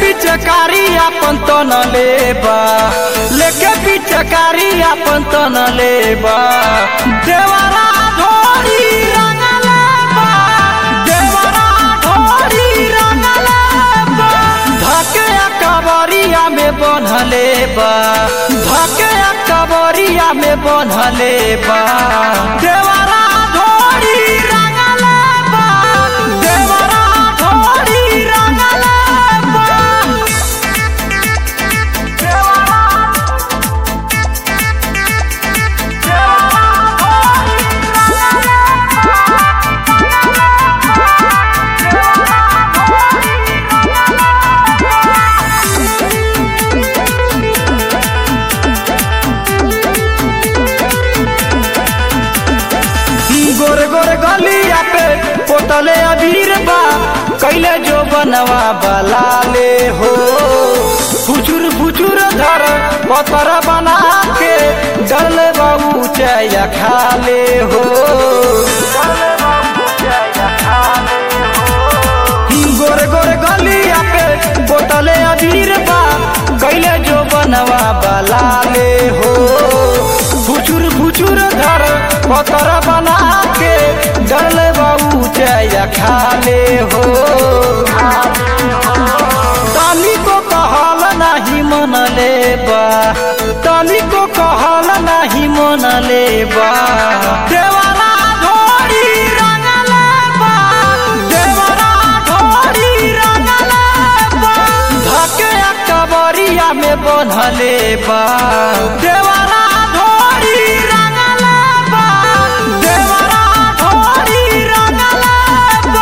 पिचकारी अपन तन लेबा लेके पिचकारी अपन तन लेबा देवरा ढोरी रंग लेबा देवरा ढोरी रंग लेबा धके कबरिया में बंधले बा धके कबरिया में बंधले बा देवरा ढोरी रंग लेबा देवरा ढोरी रंग लेबा गोरे गोरे गलिया पे पोतले अबीर बा कैले जो बनवा बलाले हो फुचुर फुचुर धर पतर बना के डले बाबू चया खाले हो गोरे गोरे गलिया पे बोतले अबीर बा कैले जो बनवा बलाले हो फुचुर फुचुर धर पतर बना के डले बाबू चया खाले हो तनी को कहल नहीं मन लेबा तनी को कहल नहीं मन लेबा देवरा ढोरी रंग लेबा देवरा ढोरी रंग लेबा धके कबरिया में बंधले बा देवरा ढोरी रंग लेबा देवरा ढोरी रंग लेबा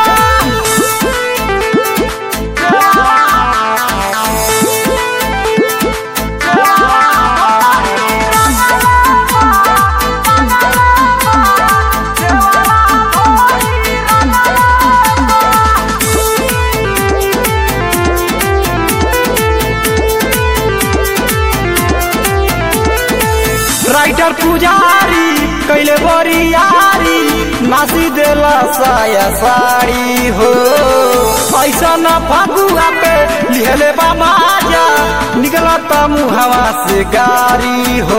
राइटर पुजारी कैले बरियारी नासी देला साया साड़ी हो ऐसा न फगुआ पे लिहले बा माजा निकलता मुहवा से गारी हो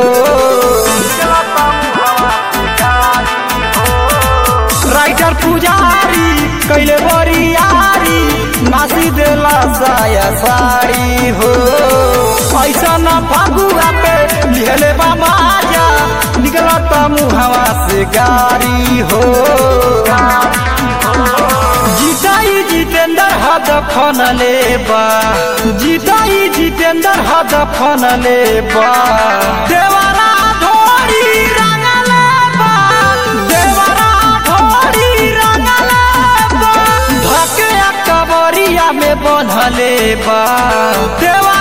राइटर पुजारी कैले बरियारी नासी देला साया साड़ी हो ऐसा न फगुआ पे लिहले बा माजा निकलता मुहवा से गारी हो जीताई जितेंद्र हद फन लेबा जीताई जितेंद्र हद फन लेबा देवरा ढोरी रंग लेबा देवरा ढोरी रंग लेबा धके कबरिया में बंधले बा देवरा